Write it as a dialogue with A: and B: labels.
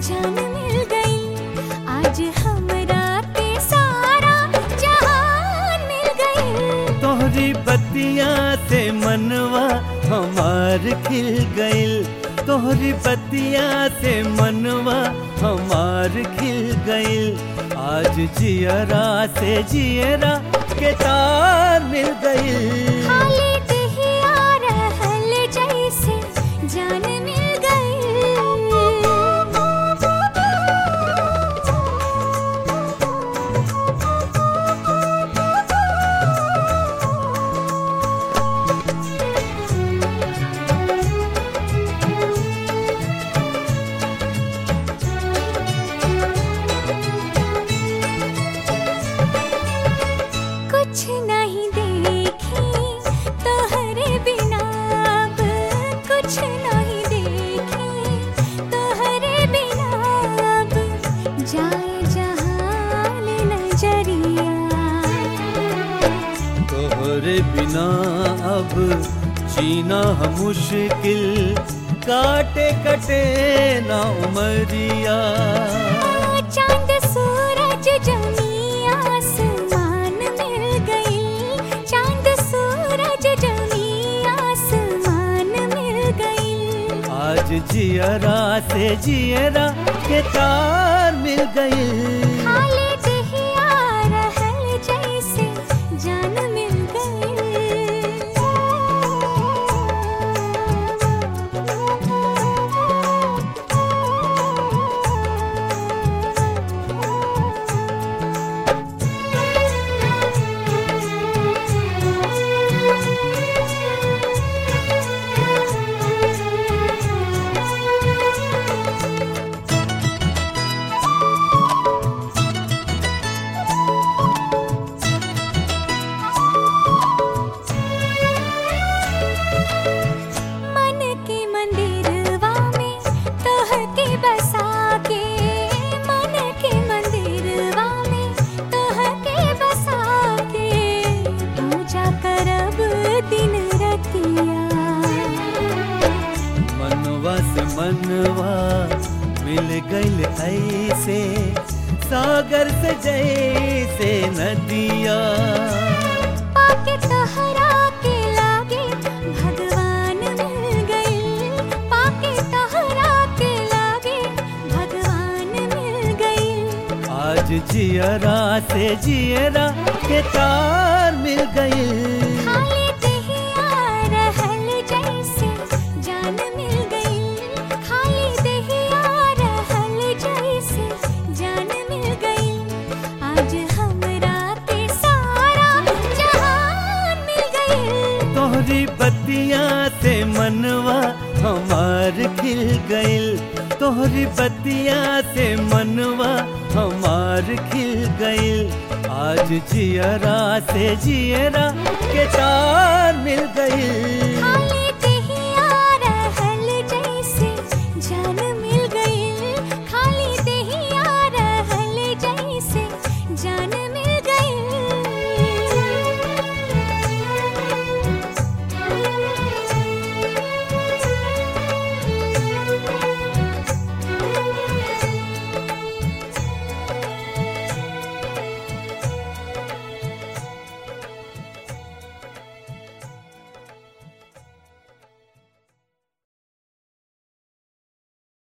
A: जान मिल गई आज हमरा के सारा जहान मिल गई
B: तोहरी बतिया से मनवा हमार खिल गइल तोहरी बतिया से मनवा हमार खिल गइल आज जियरा से जियरा के तार मिल गइल
A: खाली दहिया रहल जैसे जान मिल कुछ नहीं देखी तोहरे बिना अब कुछ नहीं देखी तोहरे बिना अब जाए जहान नजरिया
B: तोहरे बिना अब जीना हम मुश्किल काटे कटे ना उमरिया
A: चांद सूरज जमी आसमान मिल गई चांद सूरज जमी आसमान मिल गई
B: आज जियरा से जियरा के तार मिल गई
A: खाली दहिया रहल जैसे जान मिल मन के मंदिरवा में तोह के बसा के मन के मंदिरवा में तोह के बसा के पूजा करब दिन रतिया
B: मनवा से मनवा मिल गइल ऐसे सागर से जैसे नदिया
A: पाके तहरा के लागे भगवान मिल गई पाके तहरा के लागे भगवान मिल गई
B: आज जियरा से जियरा के तार मिल गई
A: खाली दहिया रहल जैसे जान मिल गई खाली दहिया रहल जैसे जान मिल गई आज हमरा के सारा जहान मिल गई
B: तोहरी बतिया से मनवा हमार खिल गइल तोहरी बतिया से मनवा हमार खिल गइल आज जियरा से जियरा के तार मिल गइल
A: खाली